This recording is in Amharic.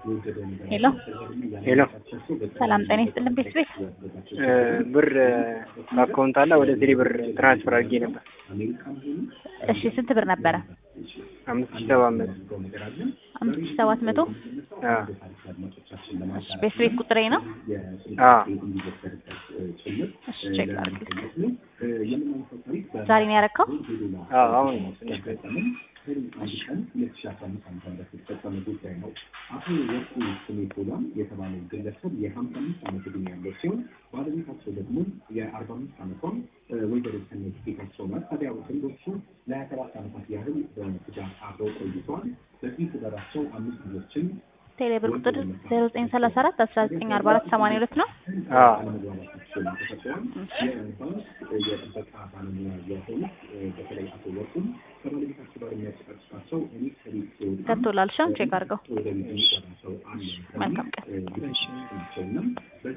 ሄሎ ሄሎ ሰላም ጤና ይስጥልን ቤት ቤት ብር በአካውንት አለ ወደ ቴሌ ብር ትራንስፈር አድርጌ ነበር። እሺ ስንት ብር ነበረ? አምስት ሺህ ሰባት መቶ አምስት ሺህ ሰባት መቶ አዎ እሺ ቤት ቤት ቁጥሬ ነው። አዎ እሺ ቼክ ላድርግ። ዛሬ ነው ያረካው? አዎ አሁን ትንሽ ቆይ። አቶ ወርቁ ስሜቶላ የተባለው ግለሰብ የሀምሳ አምስት ዓመት ዕድሜ ያለው ሲሆን ባለቤታቸው ደግሞ የአርባ አምስት ዓመቷን ወይዘሮ ሰናይት ጌታቸው ናት። ታዲያ ጥንዶቹ ለሀያ ሰባት ዓመታት ያህል በትዳር አብረው ቆይተዋል። በዚህ ትዳራቸው አምስት ልጆችን ቴሌ ብር ቁጥር ዜሮ ዘጠኝ ሰላሳ አራት አስራ ዘጠኝ አርባ አራት ሰማንያ ሁለት ነው። አዎ አለመግባባቶችን ተፈጥረዋል። የባንክ የጥበቃ ባለሙያ የሆኑት በተለይ አቶ ወርቁም ከባለቤታቸው ጋር የሚያጨቃጭቃቸው እኔ ከቤት ሲወጣ ገብቶላል። ሻም ቼክ አድርገው። ወደ ቤት የሚገባ ሰው አለ መልካም ቀን። ናቸውና